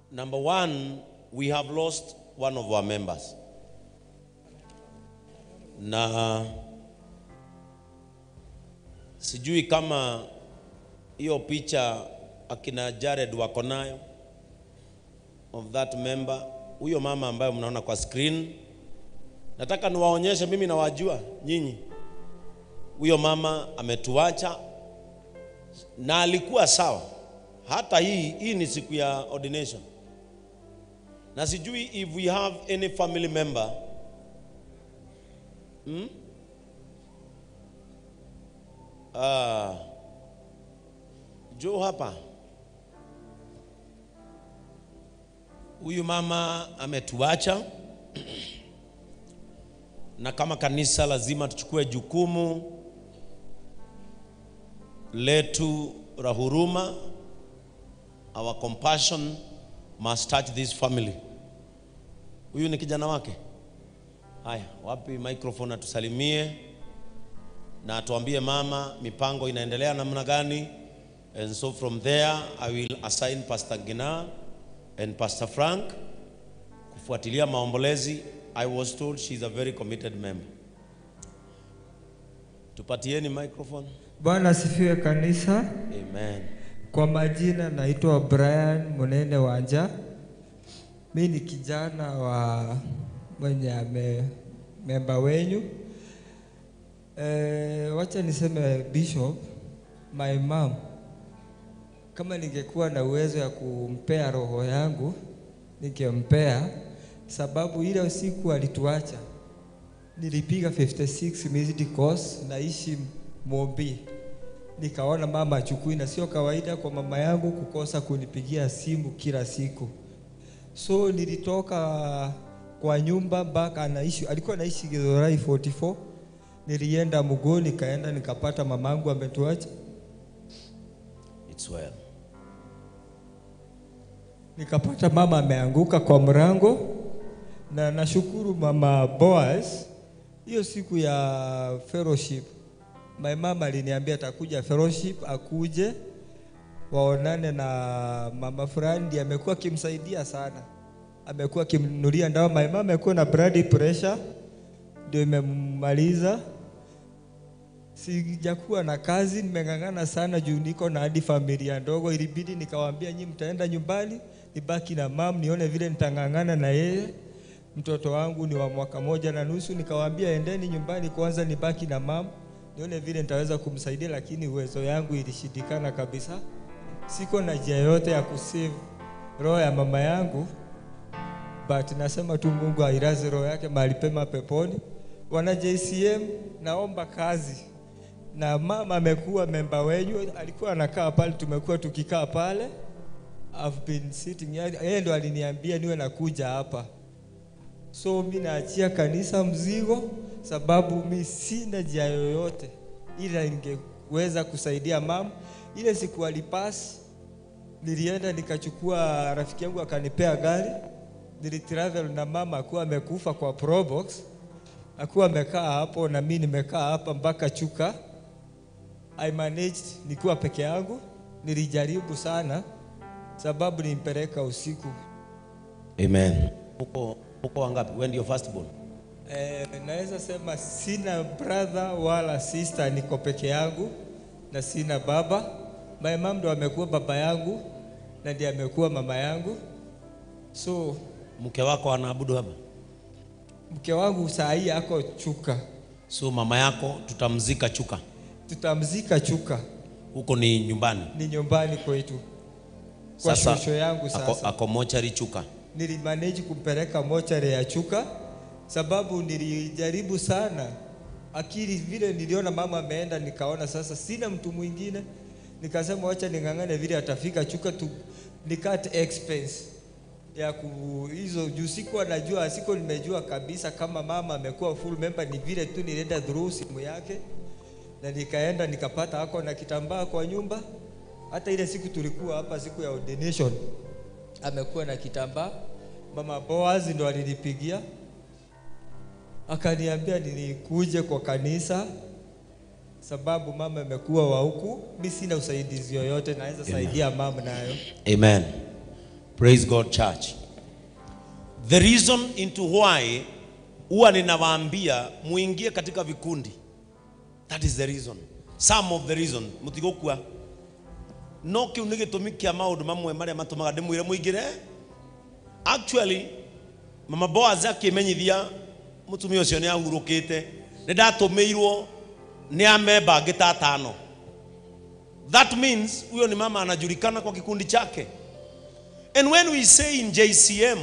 Number one, we have lost one of our members. Na sijui kama hiyo picha akina Jared wako nayo of that member, huyo mama ambaye mnaona kwa screen. Nataka niwaonyeshe, mimi nawajua nyinyi. Huyo mama ametuacha na alikuwa sawa. Hata hii hii ni siku ya ordination, na sijui if we have any family member hmm? Ah, jo hapa huyu mama ametuacha, na kama kanisa lazima tuchukue jukumu letu la huruma. Our compassion must touch this family. Huyu ni kijana wake. Haya, wapi microphone atusalimie na atuambie mama, mipango inaendelea namna gani? And so from there I will assign Pastor Gina and Pastor Frank kufuatilia maombolezi. I was told she is a very committed member. Tupatieni microphone. Bwana asifiwe kanisa. Amen. Kwa majina naitwa Brian Munene Wanja. Mi ni kijana wa mwenye ame memba wenyu. E, wacha niseme Bishop, my mom, kama ningekuwa na uwezo ya kumpea roho yangu ningempea, sababu ile usiku alituacha nilipiga 56 missed calls, naishi Mombi nikaona mama achukui, na sio kawaida kwa mama yangu kukosa kunipigia simu kila siku. So nilitoka kwa nyumba mpaka anaishi, alikuwa anaishi Githurai 44. Nilienda Muguu, nikaenda nikapata mamangu ametuacha, It's well. nikapata mama ameanguka kwa mrango, na nashukuru mama Boaz, hiyo siku ya fellowship my mama aliniambia atakuja fellowship, akuje waonane na mama fulani, ndiye amekuwa akimsaidia sana, amekuwa akimnunulia dawa. My mama amekuwa na blood pressure, ndio imemmaliza. Sijakuwa na kazi, nimeng'ang'ana sana juu niko na hadi familia ndogo. Ilibidi nikawaambia nyinyi mtaenda nyumbani, nibaki na mam, nione vile nitang'ang'ana na yeye. Mtoto wangu ni wa mwaka moja na nusu, nikawaambia endeni nyumbani kwanza, nibaki na mam nione vile nitaweza kumsaidia, lakini uwezo yangu ilishindikana kabisa. Siko na njia yote ya kusave roho ya mama yangu, but nasema tu Mungu ailaze roho yake mahali pema peponi. Wana JCM, naomba kazi na mama amekuwa memba wenyu, alikuwa anakaa pale, tumekuwa tukikaa pale. I've been sitting here. Yeye ndo aliniambia niwe nakuja hapa, so mi naachia kanisa mzigo, sababu mi sina njia yoyote, ila ningeweza kusaidia mama. Ile siku alipasi, nilienda nikachukua, rafiki yangu akanipea gari, nilitravel na mama akuwa amekufa kwa probox, akuwa amekaa hapo na mi nimekaa hapa mpaka Chuka. I managed nikiwa peke yangu, nilijaribu sana sababu nimpeleka usiku. Amen. Uko uko wangapi? Wewe ndio first born? Eh, naweza sema sina brother wala sister, niko peke yangu na sina baba. My mom ndo amekuwa baba yangu na ndiye amekuwa mama yangu. So Mke wako anaabudu hapa? mke wangu saa hii ako Chuka, So mama yako tutamzika Chuka. tutamzika Chuka, Huko ni nyumbani. ni nyumbani kwetu kwa Sasa shosho yangu. ako, Sasa ako mochari Chuka. nilimanage kumpeleka mochare ya Chuka sababu nilijaribu sana akili vile niliona mama ameenda, nikaona sasa sina mtu mwingine, nikasema wacha ning'ang'ane vile atafika Chuka tu nikate expense ya ku hizo juu sikuwa najua, siko nimejua kabisa kama mama amekuwa full member, ni vile tu nilienda through simu yake na nikaenda nikapata ako na kitambaa kwa nyumba. Hata ile siku tulikuwa hapa siku ya ordination amekuwa na kitambaa. Mama Boaz ndo alinipigia akaniambia nilikuje kwa kanisa sababu mama amekuwa wa huku, mi sina usaidizi yoyote naweza saidia mama nayo. Amen. Praise God church. The reason into why huwa ninawaambia muingie katika vikundi. That is the reason. Some of the reason mutigokua no kiu nĩ gĩtũmi kĩa maũndũ mamwe marĩa matũmaga ndĩmwĩre mũingĩre actually mama Boaz akĩmenyithia mũtumia ũcio nĩ ahurũkĩte nĩ ndatũmĩirwo nĩ amemba angĩ ta atano that means huyo ni mama anajulikana kwa kikundi chake and when we say in JCM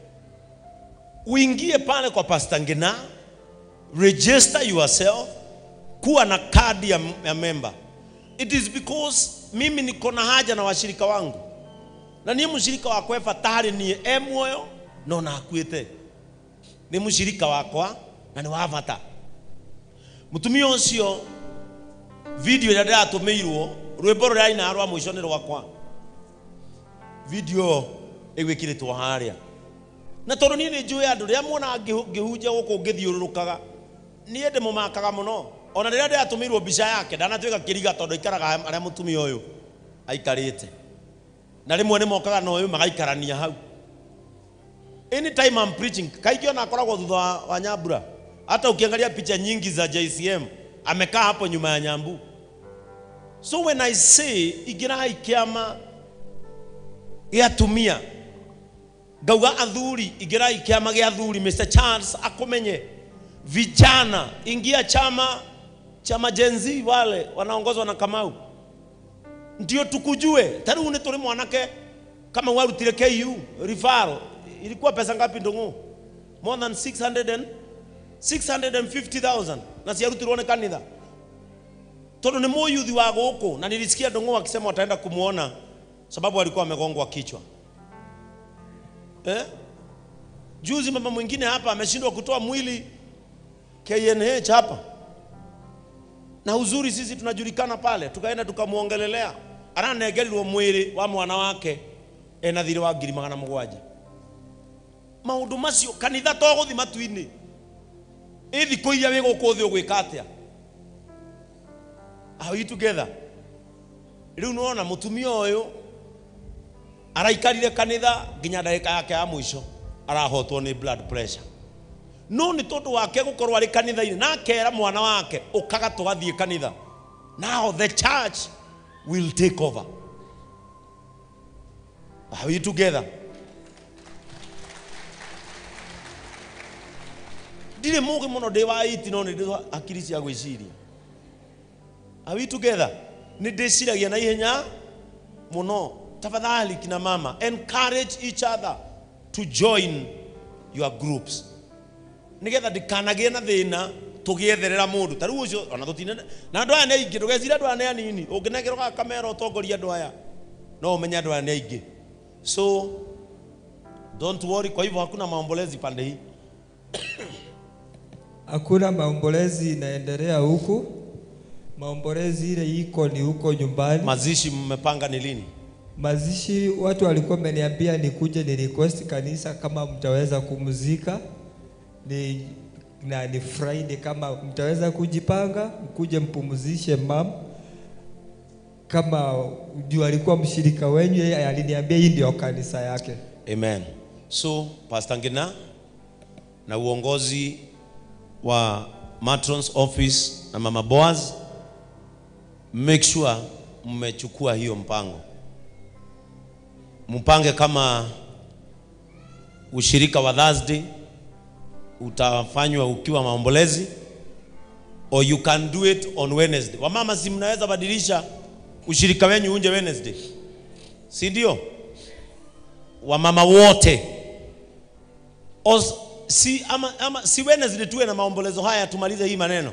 uingie pale kwa Pastor Ngina register yourself kuwa na kadi ya, ya member it is because mimi niko na haja na washirika wangu na niä må cirika wakwa ebatarä niä e muoyo no na akuä nä må cirika wakwa na nä wa bata må tumia å cio video ä rä a ndä ratå mä irwo rwä mbo rå rä aina rwa må ico nä rwakwa video ä gwä kä rä two harä a na tondå niä nä njå andå rä a muona ngä hunja gå kå ngä thiå rå rå kaga niä ndä må makaga må no ona rä rä a ndä ratå mä irwo mbica yake ndanatuä ka kä riga tondå ikaraga arä a må tumia å yå aikarä te na rĩmwe nĩ mokaga na ũyũ magaikarania hau anytime I'm preaching kaingĩ ona akoragwo thutha wa, wa nyambura hata ukiangalia picha nyingi za JCM amekaa hapo nyuma ya nyambu so when I say ingĩrai kĩama gĩa atumia ngauga athuri ingĩrai kĩama gĩa athuri Mr. Charles akũmenye vijana ingia chama chama Gen Z wale wanaongozwa na Kamau ndio tukujue tari une turi mwanake kama warutire KU referral ilikuwa pesa ngapi ndungu more than 600 and 650,000 na ciarutirwo ni kanitha tondu ni muyuthi wa guku na nilisikia ndungu akisema wataenda kumuona sababu alikuwa amegongwa kichwa eh? juzi mama mwingine hapa ameshindwa kutoa mwili KNH hapa na uzuri sisi tunajulikana pale tukaenda tukamwongelelea aranegerirwo mwĩrĩ wa mwana wake ena thirĩ wa ngiri magana mũgwanja maũndũ macio kanitha to gũthi matu-inĩ ĩ thikũ iria wĩ gũkũ thĩ ũgwĩka atĩa are we together rĩu nĩwona mũtumia ũyũ araikarire kanitha nginya ndagĩka yake ya mũico arahotwo nĩ blood pressure no nĩ tondũ wake gũkorwo arĩ kanitha-inĩ na akera mwana wake ũkaga tũgathiĩ kanitha now the church will take over are we together ndirĩ mũgĩ mũno ndĩ wa iti no nĩ ndĩ akiri cia gwĩciria are we together nĩ ndĩciragia na ihenya mũno tafadhali kina mama encourage each other to join your groups nigetha ndikanagĩe na thĩna tũgĩetherera mũndũ ta rĩu ũcio ona tũtine na andũ aya nĩ aingĩ ndũgecire andũ aya nĩ anini ũngĩnegerwo kamera ũtongoria andũ aya no ũmenye andũ aya nĩ aingĩ so don't worry kwa hivyo hakuna maombolezi pande hii Hakuna maombolezi inaendelea huku. Maombolezi ile iko ni huko nyumbani. mazishi mmepanga ni lini Mazishi watu walikuwa wameniambia nikuje ni request kanisa kama mtaweza kumzika ni na ni Friday, kama mtaweza kujipanga mkuje mpumzishe mam, kama juu alikuwa mshirika wenyu, yeye aliniambia hii ndio kanisa yake. amen so pastor ngina na uongozi wa matrons office na mama boaz make sure mmechukua hiyo mpango mpange kama ushirika wa thursday utafanywa ukiwa maombolezi or you can do it on wednesday wamama si mnaweza badilisha ushirika wenyu unje wednesday si ndio wamama wote Os, si, ama, ama, si Wednesday tuwe na maombolezo haya tumalize hii maneno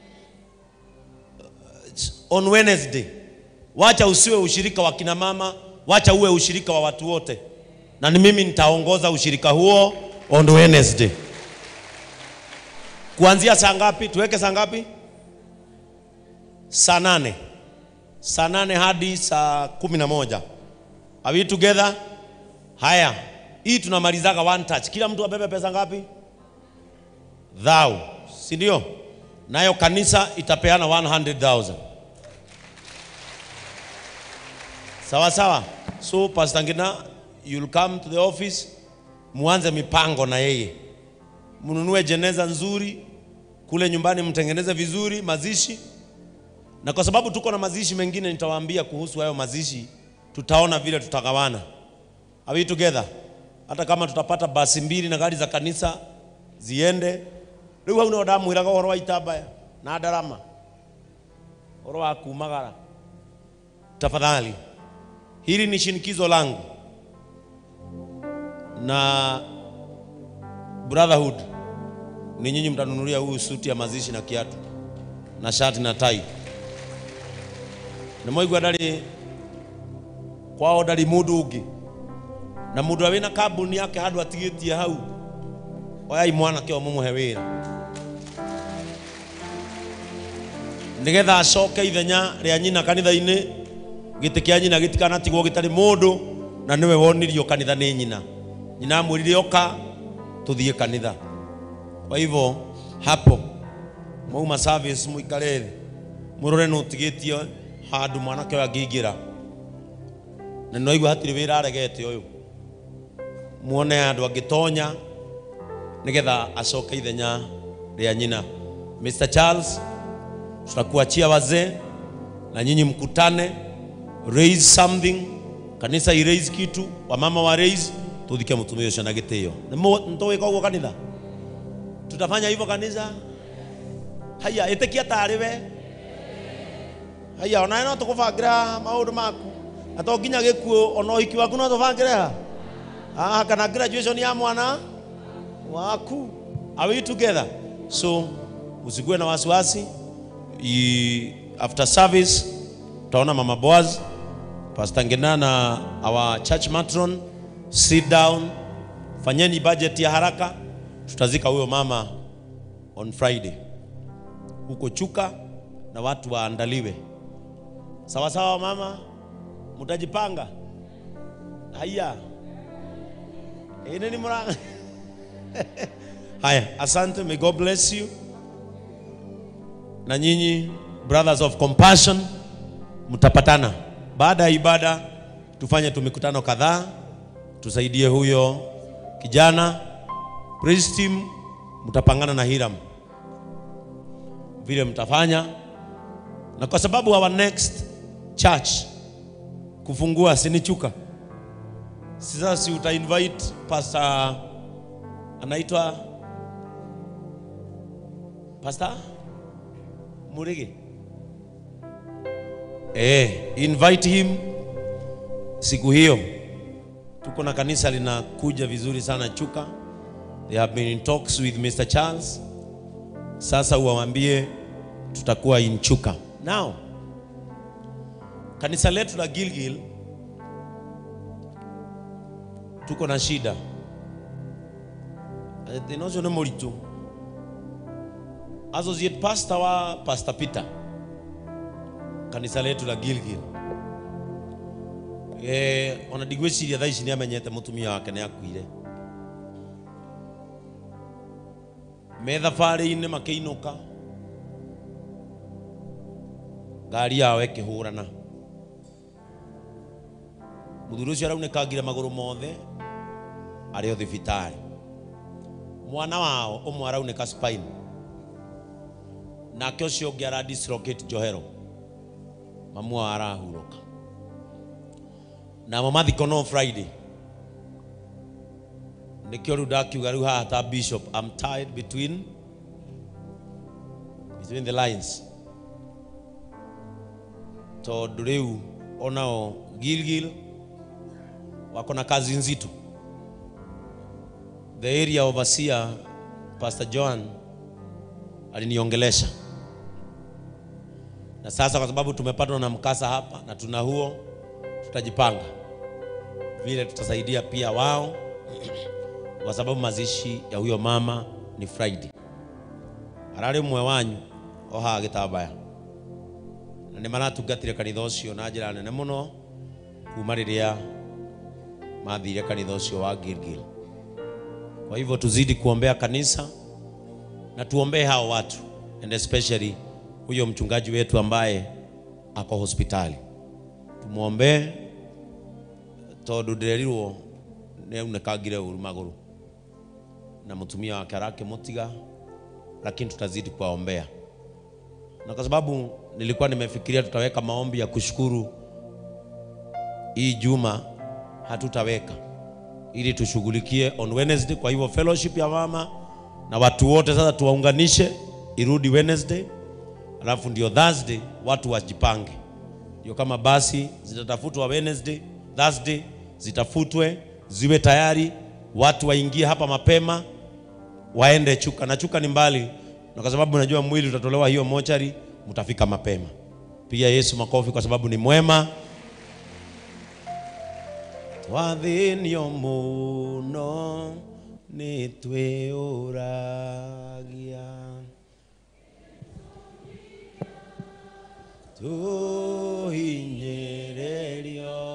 on Wednesday wacha usiwe ushirika wa kina mama wacha uwe ushirika wa watu wote na ni mimi nitaongoza ushirika huo on Wednesday kuanzia saa ngapi tuweke saa ngapi saa nane saa nane hadi saa kumi na moja are we together haya hii tunamalizaga one touch kila mtu abebe pesa ngapi thou si ndio nayo kanisa itapeana 100000 sawa sawa so pastor ngina you'll come to the office muanze mipango na yeye mnunue jeneza nzuri kule nyumbani mtengeneze vizuri mazishi na kwa sababu tuko na mazishi mengine nitawaambia kuhusu hayo mazishi tutaona vile tutagawana are we together hata kama tutapata basi mbili na gari za kanisa ziende riu hau nio ndamwiraga uhoro wa itambaya na ndarama uhoro wa kumagara tafadhali hili ni shinikizo langu na brotherhood ni nyinyi mtanunulia huyu suti ya mazishi na kiatu na shati na tai nä mwaigua ndarä kwao ndarä må ndå å ngä na må ndå a wä na kambuni yake handå atigä tie hau oyai mwanake o må må he wä ra nä getha acoke ithenya rä a nyina kanitha-inä gä tä kä a nyina gä tikanatigwo gä tarä må ndå na nä we wonirio kanitha nä nyina nyina amwä rire oka tå thiä kanitha kwa hivyo hapo mwauma service muikare thĩ mũrore nũ ũtigĩtie handũ mwanake ũyũ angĩingĩra na nĩwaigua hatirĩ wĩra aregete ũyũ muone andũ angĩtonya nĩgetha acoke ithenya rĩa nyina Mr. Charles tutakuachia wazee na nyinyi mkutane raise something kanisa i raise kitu wamama wa raise tuthike mũtumia ũcio na gĩtĩo nĩtũwĩka ũguo kanitha tutafanya hivyo kanisa haya ĩtĩkia tarĩ we haya onawe no tũkũbangĩra maũndũ maku na to nginya gĩkuũ ona ũhiki waku no tũbangĩre ha ah, kana graduation ya mwana waku are we together so usikue na wasiwasi I- after service utaona mama Boaz Pastor Ngina na our church matron sit down fanyeni budget ya haraka tutazika huyo mama on Friday huko Chuka na watu waandaliwe sawa sawa. Mama, mtajipanga haya ine ni mura haya. Asante, may God bless you. Na nyinyi brothers of compassion mtapatana baada ya ibada, tufanye tu mikutano kadhaa, tusaidie huyo kijana. Praise team mtapangana na Hiram vile mtafanya, na kwa sababu our next church kufungua sinichuka sasa, si uta invite pastor anaitwa pastor Murigi eh, invite him siku hiyo. Tuko na kanisa linakuja vizuri sana Chuka. They have been in talks with Mr. Charles. Sasa uwaambie tutakuwa in Chuka. Now, kanisa letu la Gilgil tuko na shida thinacio nĩ mũritũ associate pastor wa pastor Peter kanisa letu la Gilgil eh, ona ndigwĩciria thaa ici nĩ amenyete mũtumia wake nĩ akuire me thabarĩ-inĩ makĩinũka ngari yao ĩkĩhũrana mũthuri ũcio araunĩkangire magũrũ mothe arĩ o thibitarĩ mwana wao ũmwe araunĩka spine nake ũcio ũngĩ ara dislocate njohero mamu wao arahurũka namo mathiko no friday nikio rĩu ndakiuga rĩu haha ta bishop I'm tied between between the lines tondũ rĩu onao Gilgil wako na kazi nzito the area overseer Pastor John aliniongelesha na sasa kwa sababu tumepatwa na mkasa hapa na tuna huo tutajipanga vile tutasaidia pia wao kwa sababu mazishi ya huyo mama ni Friday. Ararĩ mwe wanyu ohaga gĩtambaya na nĩ maratungatire kanitha ũcio na njĩra nene mũno kuma rĩrĩa mathire kanitha ũcio wa Gilgil. Kwa hivyo tuzidi kuombea kanisa na tuombee hao watu and especially huyo mchungaji wetu ambaye ako hospitali, tumwombee tondũ ndĩrerirwo nä aunäkangire å ru magå na mũtumia wake arakĩmũtiga lakini tutazidi kuwaombea na kwa sababu nilikuwa nimefikiria tutaweka maombi ya kushukuru hii juma hatutaweka ili tushughulikie on Wednesday. Kwa hivyo fellowship ya mama na watu wote sasa tuwaunganishe irudi Wednesday, alafu ndio Thursday watu wajipange, ndio kama basi zitatafutwa Wednesday, Thursday zitafutwe ziwe tayari, watu waingie hapa mapema waende Chuka na Chuka ni mbali, na kwa sababu najua mwili utatolewa hiyo mochari, mtafika mapema. Piga Yesu makofi kwa sababu ni mwema. twathinio muno nĩ twĩũragia tũhinyĩrĩrio